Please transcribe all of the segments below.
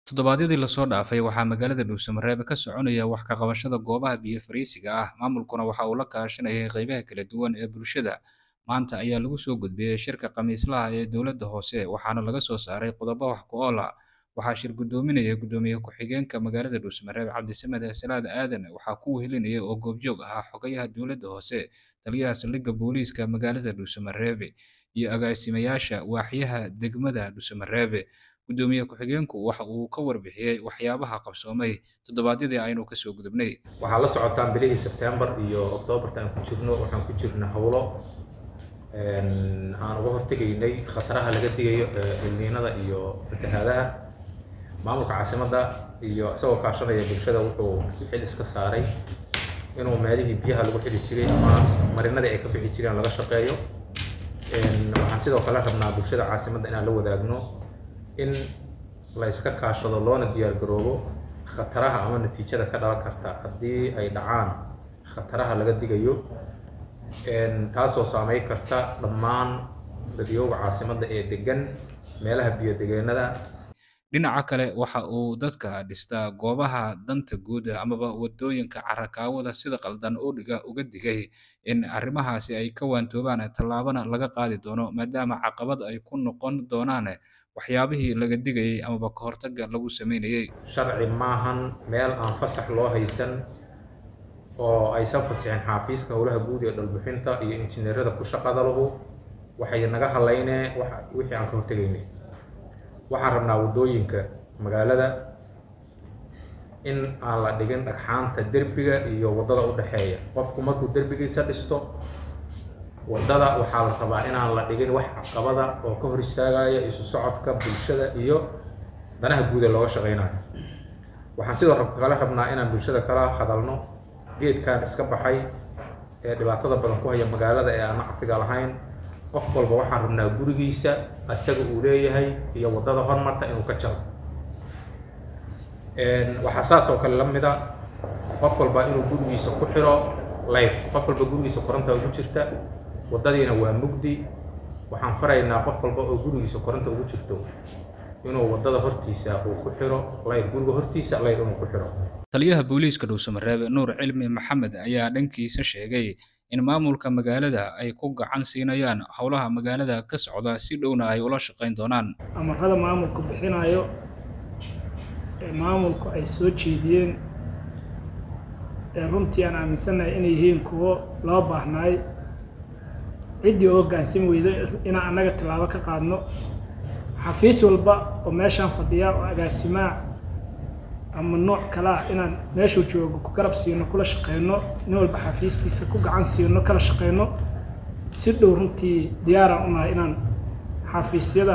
Toddobaadyadii la soo dhaafay waxaa magaalada Dhuuso-Mareebe ka soconaya wax ka qabashada goobaha biyo fariisiga ah maamulkuna waxa uu la kaashanayay qaybaha kala duwan ee bulshada maanta ayaa lagu soo gudbiyey shirka khamiislaha ee dowladda hoose waxaana laga soo saaray qodobo wax ku ool ah waxaa shir guddoominaya guddoomiye ku-xigeenka magaalada Dhuuso-Mareebe Cabdisamed Salaad Aadan waxaa ku wehelinaya oo goobjoog ahaa xogayaha dowladda hoose taliyaha saldhigga booliiska magaalada Dhuuso-Mareebe iyo agaasimayaasha waaxyaha degmada Dhuuso-Mareebe guddoomiye ku-xigeenku waxa uu ka warbixiyey waxyaabaha qabsoomay toddobaadyadii aynu ka soo gudubnay waxaa la socotaan bilihii Sebtembar iyo Oktoobarta aan ku jirno waxaan ku jirna howlo aan uga hortegaynay khataraha laga digayo ilniinada iyo fatahaadaha maamulka caasimadda iyo isagoo kaashanaya bulshada wuxuu xil iska saaray inuu meelihii biyaha lagu xili jiray ama marinadii ay ka bixi jireen laga shaqeeyo waxaan sidoo kale rabnaa bulshada caasimadda inaan la wadaagno in la iska kaashado loona diyaar garoobo khataraha ama natiijada ka dhalan karta haddii ay dhacaan khataraha laga digayo taasoo saameyn karta dhammaan dadyooga caasimadda ee degan meelaha biyo-degeennada dhinaca kale waxa uu dadka dhistaa goobaha danta guud amaba wadooyinka carakaawada sida qaldan udhiga uga digay in arrimahaasi ay ka waantoobaan tallaabana laga qaadi doono maadaama caqabad ay ku noqon doonaan waxyaabihii laga digayay amaba ka hortagga lagu sameynayay sharci maahan meel aan fasax loo haysan oo aysan fasixin xaafiiska howlaha guud ee dhalbixinta iyo injineerada ku shaqada lahu waxay naga halaynee wixii aan ka hortegaynay waxaan rabnaa waddooyinka magaalada in aan la dhigin dhagxaanta derbiga iyo waddada u dhexeeya qofku markuu derbigiisa dhisto waddada waxaa la rabaa inaan la dhigin wax caqabada oo ka hor istaagaya isu socodka bulshada iyo danaha guud ee looga shaqaynayo waxaan sidoo kale rabnaa inaan bulshada kala hadalno geedkan iska baxay ee dhibaatada badan ku haya magaalada ee aan nacfiga lahayn qof walba waxaan rabnaa gurigiisa isaga uu leeyahay iyo waddada hormarta inuu ka jaro waxaa saas oo kale la mida qof walba inuu gurigiisa ku xiro layf qof walba gurigiisa koronta ugu jirta waddadiina waa mugdi waxaan faraynaa qof walba oo gurigiisa koronta ugu jirto inuu waddada hortiisa uu ku xiro layr guriga hortiisa layr inuu ku xiro taliyaha booliiska dhuuso-mareebe nuur cilmi maxamed ayaa dhankiisa sheegay in maamulka magaalada ay ku gacan siinayaan howlaha magaalada ka socda si dhowna ay ula shaqayn doonaan amarada maamulku bixinayo ee maamulku ay soo jeediyeen ee runtii aan aaminsannahay inay yihiin kuwo loo baahnaay ciddii oo hoggaansan weydo inaan annaga tallaabo ka qaadno xafiis walba oo meeshaan fadhiya oo agaasimaa ama nooc kalea inaan meeshuu joogo ku garab siino kula shaqeyno nin walba xafiiskiisa ku gacan siino kala shaqeyno si dhow runtii diyaaraan u nahay inaan xafiisyada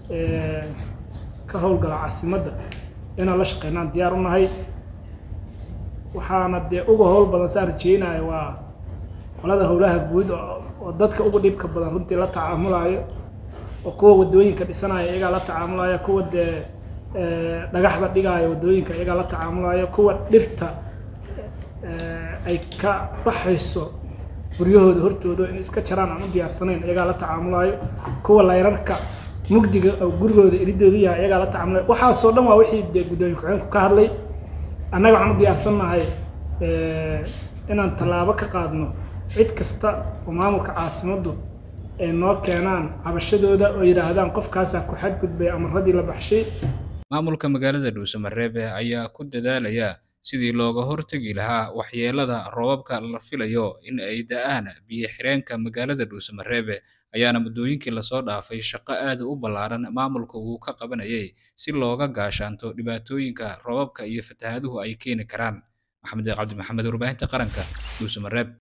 ka howlgala caasimadda inaan la shaqeynaan diyaar u nahay waxaana dee uga howl badan saan rajeynaya waa qolada howlaha guud oo dadka uga dhibka badan runtii la tacaamulayo oo kuwa waddooyinka dhisanaya iyagaa la tacaamulaya kuwa dee dhagaxda dhigaayo waddooyinka iyagaa la tacaamulayo kuwa dhirta ay ka baxayso guryahooda hortooda in iska jaraan aan u diyaarsanayn iyagaa la tacaamulayo kuwa layrarka mugdiga oo gurigooda iridoodu yahay iyagaa la tacaamulayo waxaasoo dhan waa wixii dee guddoomiye ku-xigeenku ka hadlay annaga waxaan u diyaarsannahay inaan tallaabo ka qaadno cid kasta oo maamulka caasimaddu ay noo keenaan cabashadooda oo yidhaahdaan qofkaasaa ku xadgudbay amaradii la baxshay maamulka magaalada dhuuso-mareebe ayaa ku dadaalaya sidii looga hortegi lahaa waxyeelada roobabka la filayo in ay da'aan biyo-xireenka magaalada dhuuso-mareebe ayaana muddooyinkii lasoo dhaafay shaqo aad u ballaaran maamulka uu ka qabanayay si looga gaashaanto dhibaatooyinka roobabka iyo fatahaaduhu ay keeni karaan maxamed cabdi maxamed warbaahinta qaranka dhuuso-mareeb